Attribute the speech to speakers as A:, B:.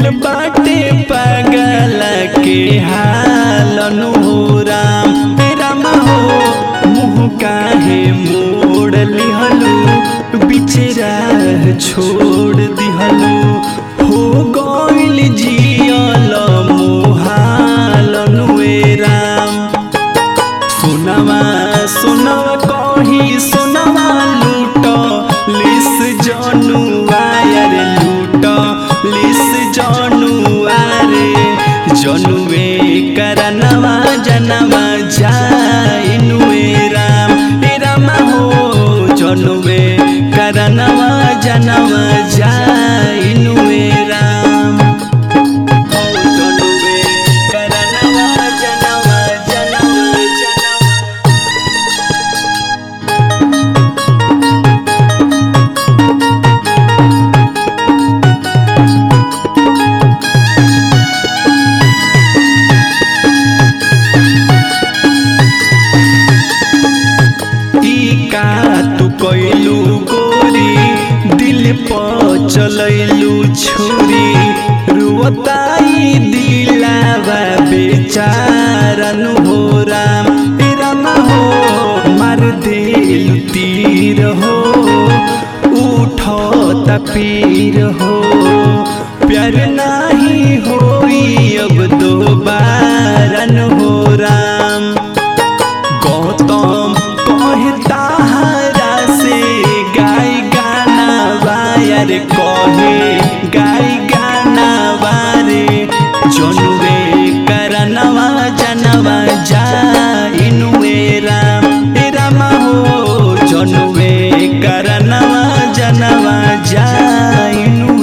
A: भइल बाटे पागल के हालन हो राम राम हो मुँह काहे मोड़ लिहलू बिचरा छोड़ दिहलू हो गइल जियल मोहालन वे राम सुनवा सुनवा कही सुनवा लूट लिस जनुआ रे लूट लिस जनुआ रे जनुए करनवा जनवा जाइनुए राम हे राम हो जनुए करनवा जनवा जाइनुए राम हो जनुए करनवा जनवा जनवा जनवा ई का तू कैलू गोरी दिल पर चलैलू छुरी रुवताई दिलावा बेचारन हो राम हे राम हो मार देलू तीर हो उठत पीर हो प्यार नाही होई अब दोबारन हो राम गौतम कहता हरा से गाय गाना वायर कहे गाय गाना वारे जनुवे करनवा जनवा जाइनुए राम हे राम हो जनुवे करनवा जनवा जाइनु